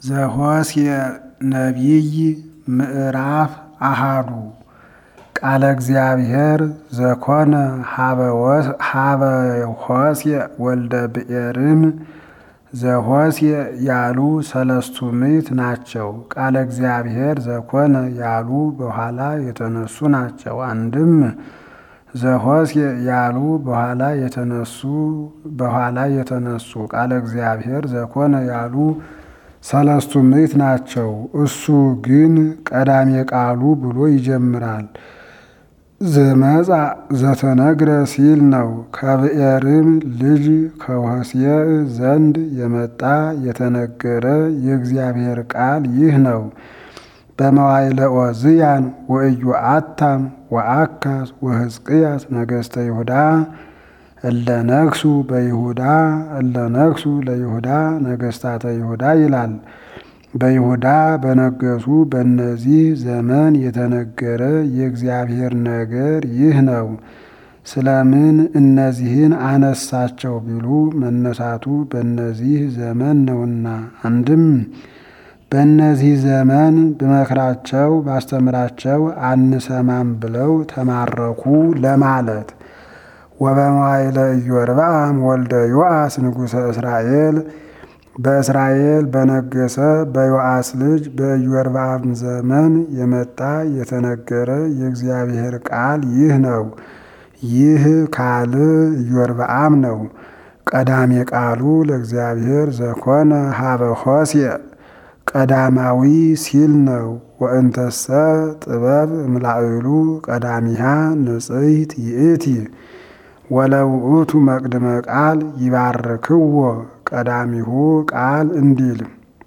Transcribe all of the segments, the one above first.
ዘኍስየ ነቢይ ምዕራፍ አሃዱ ቃለ እግዚአብሔር ዘኮነ ሀበ ሆስየ ወልደ ብኤርም ዘኍስየ ያሉ ሰለስቱ ምዕት ናቸው። ቃለ እግዚአብሔር ዘኮነ ያሉ በኋላ የተነሱ ናቸው። አንድም ዘኍስየ ያሉ በኋላ የተነሱ በኋላ የተነሱ ቃለ እግዚአብሔር ዘኮነ ያሉ ሰለስቱ ምዕት ናቸው። እሱ ግን ቀዳሜ ቃሉ ብሎ ይጀምራል። ዘመጻ ዘተነግረ ሲል ነው። ከብኤርም ልጅ ከሆስየ ዘንድ የመጣ የተነገረ የእግዚአብሔር ቃል ይህ ነው። በመዋዕለ ዖዝያን ወኢዮአታም ወአካዝ ወሕዝቅያስ ነገሥተ ይሁዳ እለ ነግሡ በይሁዳ እለ ነግሡ ለይሁዳ ነገሥታተ ይሁዳ ይላል። በይሁዳ በነገሱ በእነዚህ ዘመን የተነገረ የእግዚአብሔር ነገር ይህ ነው። ስለምን እነዚህን አነሳቸው ቢሉ መነሳቱ በእነዚህ ዘመን ነውና። አንድም በእነዚህ ዘመን ብመክራቸው ባስተምራቸው አንሰማም ብለው ተማረኩ ለማለት። ወበመዋዕለ ኢዮርብዓም ወልደ ዮአስ ንጉሠ እስራኤል በእስራኤል በነገሰ በዮአስ ልጅ በኢዮርብዓም ዘመን የመጣ የተነገረ የእግዚአብሔር ቃል ይህ ነው። ይህ ካል ኢዮርብዓም ነው። ቀዳሜ ቃሉ ለእግዚአብሔር ዘኮነ ሀበ ሆስየ ቀዳማዊ ሲል ነው። ወእንተሰ ጥበብ እምላዕሉ ቀዳሚሃ ንጽሕት ይእቲ ወለውእቱ መቅድመ ቃል ይባርክዎ ቀዳሚሁ ቃል እንዲል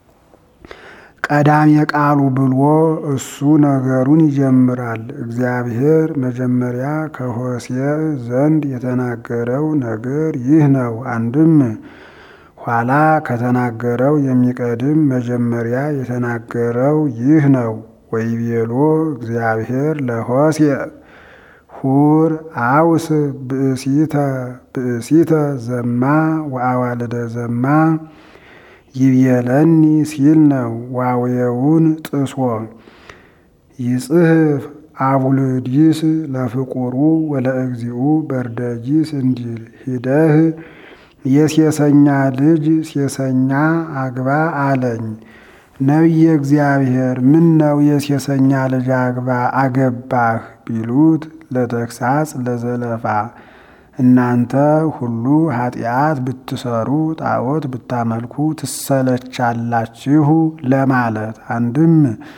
ቀዳሜ ቃሉ ብሎ እሱ ነገሩን ይጀምራል። እግዚአብሔር መጀመሪያ ከሆስየ ዘንድ የተናገረው ነገር ይህ ነው። አንድም ኋላ ከተናገረው የሚቀድም መጀመሪያ የተናገረው ይህ ነው። ወይቤሎ እግዚአብሔር ለሆስየ ሁር አውስ ብእሲተ ብእሲተ ዘማ ወአዋልደ ዘማ ይብየለኒ ሲል ነው። ዋውየውን ጥሶ ይጽሕፍ አቡልዲስ ለፍቁሩ ወለእግዚኡ በርደጊስ እንዲል ሂደህ የሴሰኛ ልጅ ሴሰኛ አግባ አለኝ። ነቢየ እግዚአብሔር ምን ነው የሴሰኛ ልጅ አግባ አገባህ ቢሉት ለተግሳጽ ለዘለፋ እናንተ ሁሉ ኃጢአት ብትሰሩ ጣዖት ብታመልኩ ትሰለቻላችሁ ለማለት። አንድም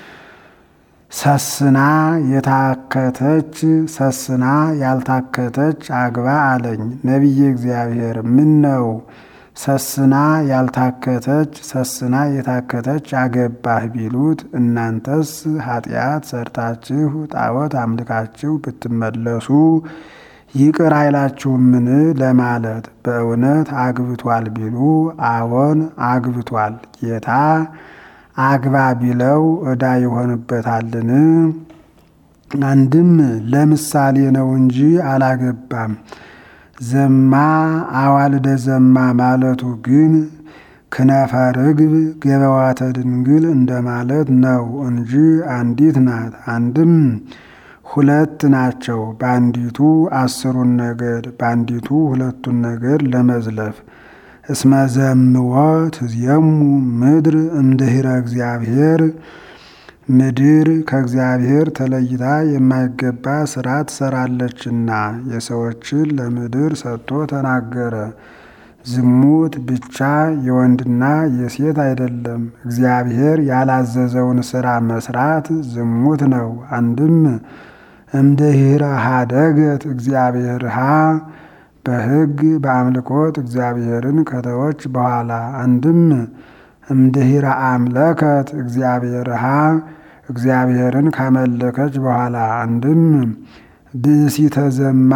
ሰስና የታከተች ሰስና ያልታከተች አግባ አለኝ። ነቢየ እግዚአብሔር ምን ነው ሰስና ያልታከተች ሰስና የታከተች አገባህ ቢሉት እናንተስ ኃጢአት ሰርታችሁ ጣዖት አምልካችሁ ብትመለሱ ይቅር አይላችሁምን ለማለት። በእውነት አግብቷል ቢሉ አዎን አግብቷል። ጌታ አግባ ቢለው ዕዳ ይሆንበታልን? አንድም ለምሳሌ ነው እንጂ አላገባም። ዘማ አዋልደ ዘማ ማለቱ ግን ክነፈ ርግብ ገበዋተ ድንግል እንደማለት ነው እንጂ አንዲት ናት። አንድም ሁለት ናቸው። በአንዲቱ አስሩን ነገድ በአንዲቱ ሁለቱን ነገድ ለመዝለፍ እስመ ዘምዎ ትዝየሙ ምድር እምድኅረ እግዚአብሔር ምድር ከእግዚአብሔር ተለይታ የማይገባ ስራ ትሰራለችና የሰዎችን ለምድር ሰጥቶ ተናገረ። ዝሙት ብቻ የወንድና የሴት አይደለም። እግዚአብሔር ያላዘዘውን ስራ መስራት ዝሙት ነው። አንድም እምድኅረ ኀደገት እግዚአብሔርሃ በሕግ በአምልኮት እግዚአብሔርን ከተወች በኋላ አንድም እምድኅረ አምለከት እግዚአብሔርሃ እግዚአብሔርን ካመለከች በኋላ አንድም ብእሲተ ዘማ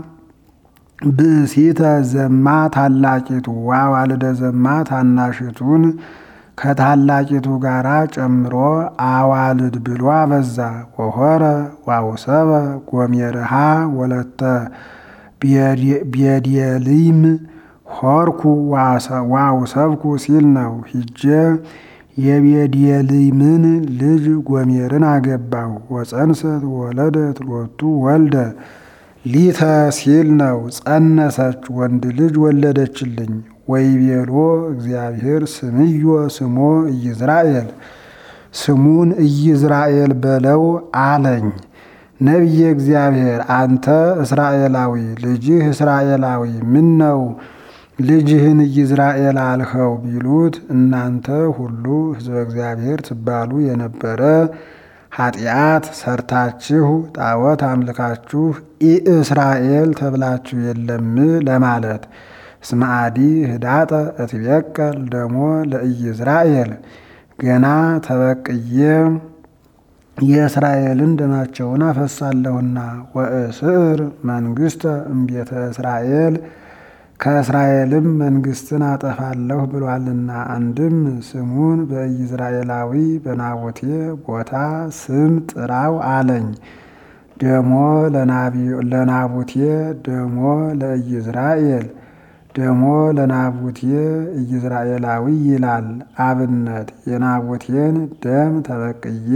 ብእሲተ ዘማ ታላቂቱ ዋዋልደ ዘማ ታናሽቱን ከታላቂቱ ጋራ ጨምሮ አዋልድ ብሎ አበዛ። ወሆረ ዋውሰበ ጎሜርሃ ወለተ ቤድየሊም ሆርኩ ዋውሰብኩ ሲል ነው። ሂጄ የቤድየልምን ልጅ ጎሜርን አገባው። ወፀንሰት ወለደት ሎቱ ወልደ ሊተ ሲል ነው። ጸነሰች ወንድ ልጅ ወለደችልኝ። ወይቤሎ እግዚአብሔር ስምዮ ስሞ ኢይዝራኤል ስሙን ኢይዝራኤል በለው አለኝ። ነቢየ እግዚአብሔር አንተ እስራኤላዊ ልጅህ እስራኤላዊ ምን ነው ልጅህን ኢይዝራኤል አልኸው ቢሉት እናንተ ሁሉ ሕዝበ እግዚአብሔር ትባሉ የነበረ ኃጢአት ሰርታችሁ ጣዖት አምልካችሁ ኢእስራኤል ተብላችሁ የለም ለማለት እስመ አዲ ህዳጠ እትቤቀል ደሞ ለኢይዝራኤል ገና ተበቅዬ የእስራኤልን ደማቸውን አፈሳለሁና ወእስር መንግሥተ እምቤተ እስራኤል ከእስራኤልም መንግስትን አጠፋለሁ ብሏልና። አንድም ስሙን በኢይዝራኤላዊ በናቡቴ ቦታ ስም ጥራው አለኝ። ደሞ ለናቡቴ ደሞ ለኢይዝራኤል ደሞ ለናቡቴ ኢይዝራኤላዊ ይላል። አብነት የናቡቴን ደም ተበቅዬ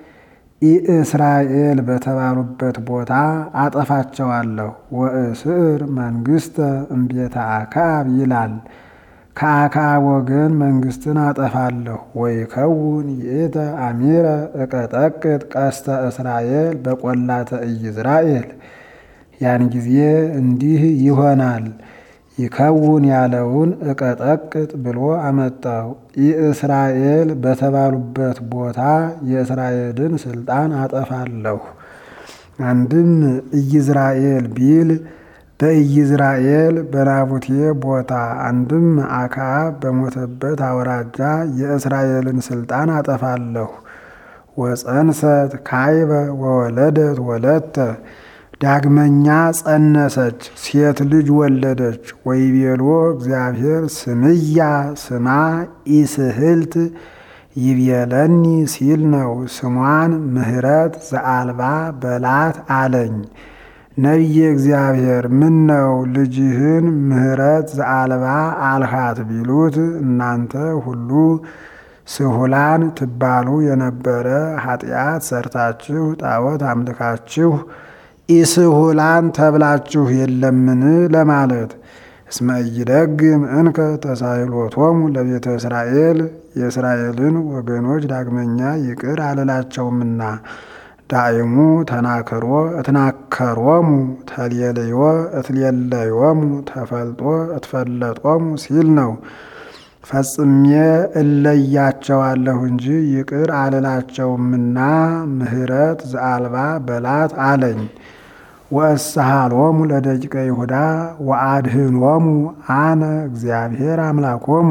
ኢእስራኤል በተባሉበት ቦታ አጠፋቸዋለሁ። ወእስር መንግሥተ እምቤተ አክዓብ ይላል። ከአክዓብ ወገን መንግስትን አጠፋለሁ። ወይከውን ይእተ አሚረ እቀጠቅጥ ቀስተ እስራኤል በቈላተ ኢይዝራኤል ያን ጊዜ እንዲህ ይሆናል። ይከውን ያለውን እቀጠቅጥ ብሎ አመጣው። ኢእስራኤል በተባሉበት ቦታ የእስራኤልን ስልጣን አጠፋለሁ። አንድም ኢይዝራኤል ቢል በኢይዝራኤል በናቡቴ ቦታ፣ አንድም አክዓብ በሞተበት አውራጃ የእስራኤልን ስልጣን አጠፋለሁ። ወፀንሰት ካይበ ወወለደት ወለተ ዳግመኛ ጸነሰች፣ ሴት ልጅ ወለደች። ወይቤሎ እግዚአብሔር ስምያ ስማ ኢስህልት ይቤለኒ ሲል ነው። ስሟን ምሕረት ዘአልባ በላት አለኝ። ነቢየ እግዚአብሔር ምን ነው ልጅህን ምሕረት ዘአልባ አልሃት ቢሉት እናንተ ሁሉ ስሁላን ትባሉ የነበረ ኃጢአት ሰርታችሁ ጣዖት አምልካችሁ ኢስሁላን ተብላችሁ የለምን ለማለት እስመ ኢይደግም እንከ ተሳይሎቶሙ ለቤተ እስራኤል የእስራኤልን ወገኖች ዳግመኛ ይቅር አልላቸውምና ዳይሙ ተናክሮ እትናከሮሙ ተሌልዮ እትሌለዮሙ ተፈልጦ እትፈለጦሙ ሲል ነው። ፈጽሜ እለያቸዋለሁ እንጂ ይቅር አልላቸውምና ምሕረት ዘአልባ በላት አለኝ። ወእስሃሎሙ ለደቂቀ ይሁዳ ወአድህኖሙ አነ እግዚአብሔር አምላኮሙ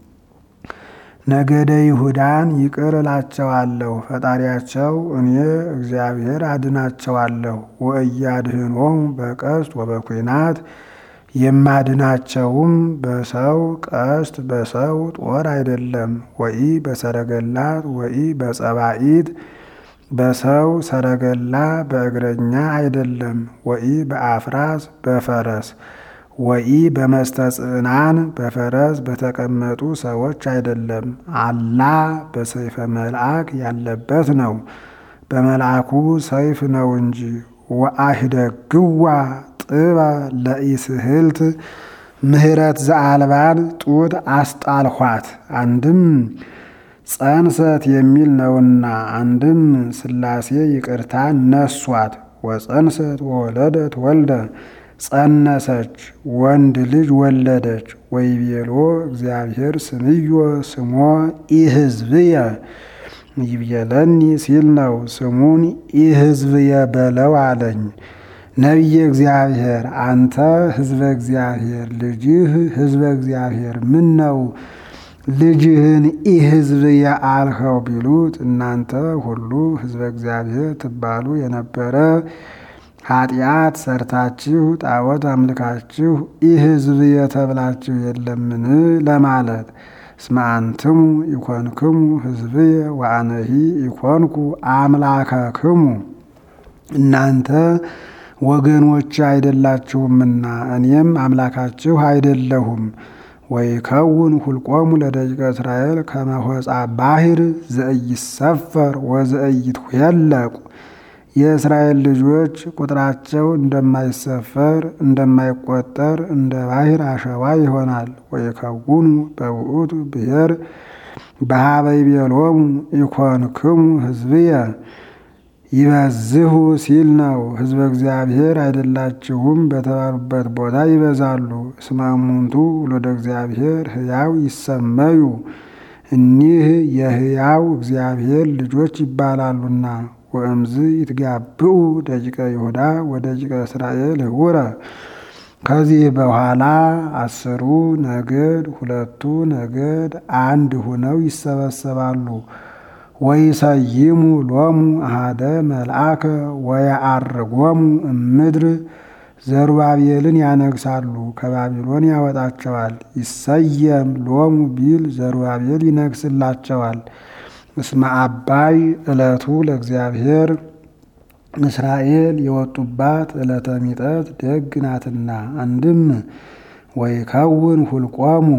ነገደ ይሁዳን ይቅር እላቸዋለሁ፣ ፈጣሪያቸው እኔ እግዚአብሔር አድናቸዋለሁ። ወእያድህኖሙ በቀስት ወበኩናት የማድናቸውም በሰው ቀስት በሰው ጦር አይደለም። ወኢ በሰረገላት ወኢ በጸባኢት በሰው ሰረገላ በእግረኛ አይደለም። ወኢ በአፍራስ በፈረስ ወኢ በመስተጽናን በፈረስ በተቀመጡ ሰዎች አይደለም። አላ በሰይፈ መልአክ ያለበት ነው። በመልአኩ ሰይፍ ነው እንጂ ወአህደግዋ ጥባ ለኢስህልት ምሕረት ዘአልባን ጡት አስጣልኋት። አንድም ጸንሰት የሚል ነውና፣ አንድም ሥላሴ ይቅርታ ነሷት። ወጸንሰት ወወለደት ወልደ ጸነሰች ወንድ ልጅ ወለደች። ወይቤሎ እግዚአብሔር ስምዮ ስሞ ኢሕዝብየ ይብየለኒ ሲል ነው። ስሙን ኢሕዝብየ በለው አለኝ። ነቢየ እግዚአብሔር አንተ ሕዝበ እግዚአብሔር ልጅህ ሕዝበ እግዚአብሔር ምን ነው ልጅህን ኢሕዝብየ አልኸው ቢሉት እናንተ ሁሉ ሕዝበ እግዚአብሔር ትባሉ የነበረ ኃጢአት ሰርታችሁ ጣዖት አምልካችሁ ኢሕዝብየ ተብላችሁ የለምን ለማለት እስመ አንትሙ ኢኮንክሙ ሕዝብየ ወአነሂ ኢኮንኩ አምላከክሙ እናንተ ወገኖች አይደላችሁምና እኔም አምላካችሁ አይደለሁም። ወይከውን ሁልቆሙ ለደቂቀ እስራኤል ከመሆፃ ባሕር ዘኢይሰፈር ወዘኢይትኄለቁ የእስራኤል ልጆች ቁጥራቸው እንደማይሰፈር እንደማይቆጠር እንደ ባሕር አሸዋ ይሆናል። ወይከውኑ በውእቱ ብሔር በኀበ ይቤሎሙ ኢኮንክሙ ሕዝብየ ይበዝሁ ሲል ነው። ሕዝበ እግዚአብሔር አይደላችሁም በተባሉበት ቦታ ይበዛሉ። እስመ እሙንቱ ወለደ እግዚአብሔር ሕያው ይሰመዩ እኒህ የሕያው እግዚአብሔር ልጆች ይባላሉና። ወእምዝ ይትጋብኡ ደቂቀ ይሁዳ ወደቂቀ እስራኤል ህቡረ ከዚህ በኋላ አስሩ ነገድ ሁለቱ ነገድ አንድ ሁነው ይሰበሰባሉ። ወይሰይሙ ሎሙ አሃደ መልአከ ወየዐርጎሙ እምድር ዘሩባቤልን ያነግሳሉ፣ ከባቢሎን ያወጣቸዋል። ይሰየም ሎሙ ቢል ዘሩባቤል ይነግስላቸዋል። እስመ አባይ ዕለቱ ለእግዚአብሔር እስራኤል የወጡባት ዕለተ ሚጠት ደግ ናትና። አንድም ወይከውን ሁልቆሙ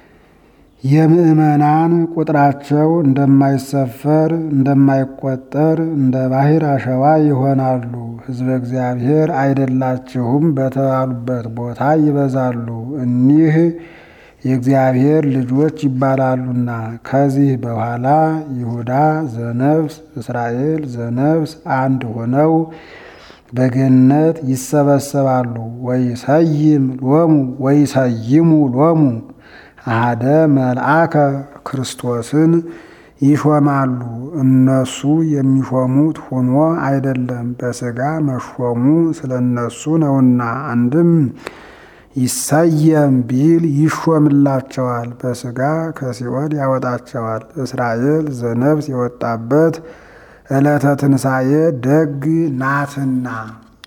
የምእመናን ቁጥራቸው እንደማይሰፈር እንደማይቆጠር እንደ ባሕር አሸዋ ይሆናሉ። ሕዝበ እግዚአብሔር አይደላችሁም በተባሉበት ቦታ ይበዛሉ። እኒህ የእግዚአብሔር ልጆች ይባላሉና። ከዚህ በኋላ ይሁዳ ዘነፍስ እስራኤል ዘነፍስ አንድ ሆነው በገነት ይሰበሰባሉ። ወይሰይም ሎሙ ወይሰይሙ ሎሙ አሃደ መልአከ ክርስቶስን ይሾማሉ። እነሱ የሚሾሙት ሆኖ አይደለም፣ በሥጋ መሾሙ ስለ እነሱ ነውና። አንድም ይሰየም ቢል ይሾምላቸዋል፣ በሥጋ ከሲኦል ያወጣቸዋል። እስራኤል ዘነፍስ የወጣበት ዕለተ ትንሣኤ ደግ ናትና